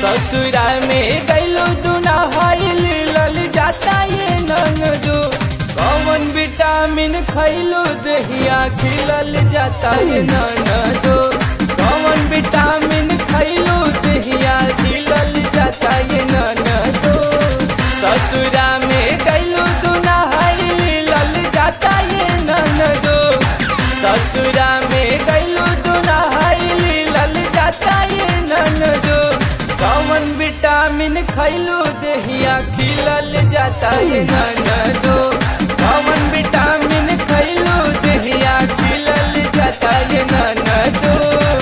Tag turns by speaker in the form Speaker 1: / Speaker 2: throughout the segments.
Speaker 1: ससुरा में गैलो दुना हाइल लल जाता ये ननदो कौन विटामिन खैलो दहिया खिलल जाता ये ननदो कौन विटामिन खैलो दहिया खिलल जाता ये ननदो ससुरा में गैलो दुना हाइल लल जाता ये ननदो ससुरा में गैलो दुना हाइल लल जाता ये ननदो कौन विटामिन खैलो दहिया खिलल जाता ये ननदो कौन विटामिन खैलो दहिया खिलल जाता ये ननदो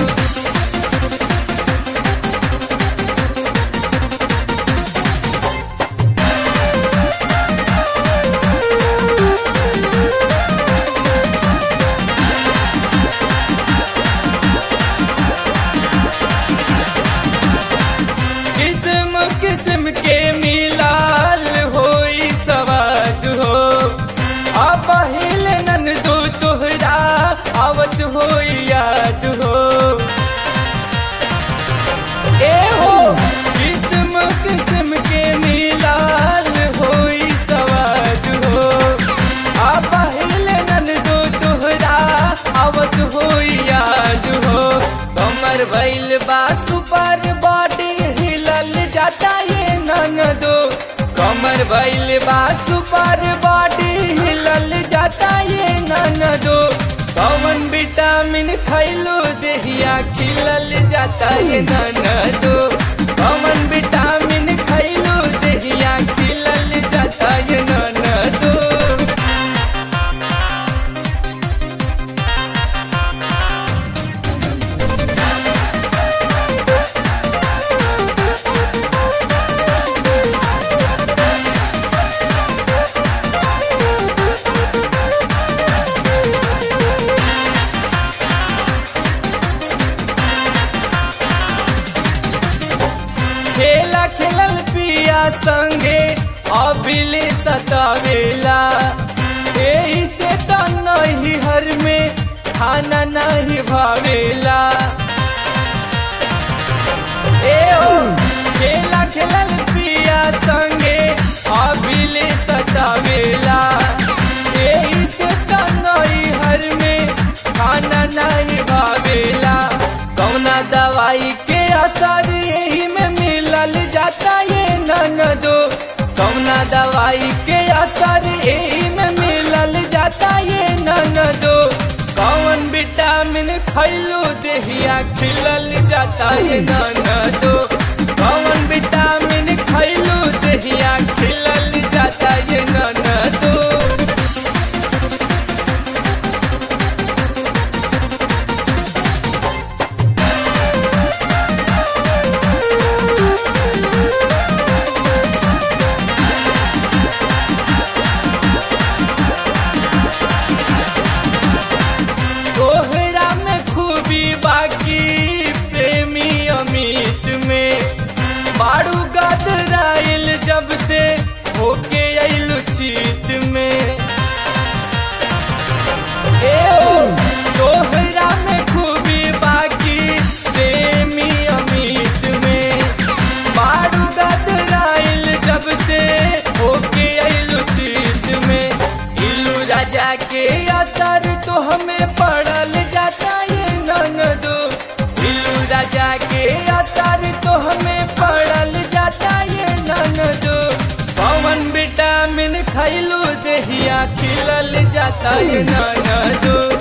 Speaker 1: किस्म किस्म के मिलाल होई सवाद हो आ पहिल नन दो तोहरा आवत होई याद हो ए हो किस्म किस्म के मिलाल होई सवाद हो आ पहिल नन दो तोहरा आवत होई याद हो कमर भइल बा सुपर बॉडी हिलल जाता ये ननदो कमर भइल बा सुपर बॉडी हिलल जाता ये ननदो कौन विटामिन खैलो देहिया खिलल जाता ये ननदो कौन विटामिन खैलो देहिया खिलल जाता ये ननदो खेला खेलल पिया संगे अबिले सतावेला एही से त नहीं हर में खाना नहीं भावेला ए ओ खेला खेलल पिया संगे अबिले सतावेला एही से त नहीं हर में खाना नहीं भावेला कौना दवाई के असर यही में मिलल जाता ये ननदो कौना दवाई के असर यही में मिलल जाता ये ननदो कौन विटामिन खैलो देहिया खिलल जाता ये ननदो कौन विटामिन खैलो देहिया खिलल जाता ये ननदो तोहरा में खूबी बाकी प्रेमी अमित में बारू गदराइल जब से होके अइलु चित में ए ओ तोहरा में खूबी बाकी प्रेमी अमित में बारू गदराइल जब से होके अइलु चित में इलू राजा के असर तो हमें पड़ल जाता ये ननदो इलू राजा के असर तो हमें पड़ल जाता ये ननदो पवन विटामिन खैलू देहिया खिलल जाता ये ननदो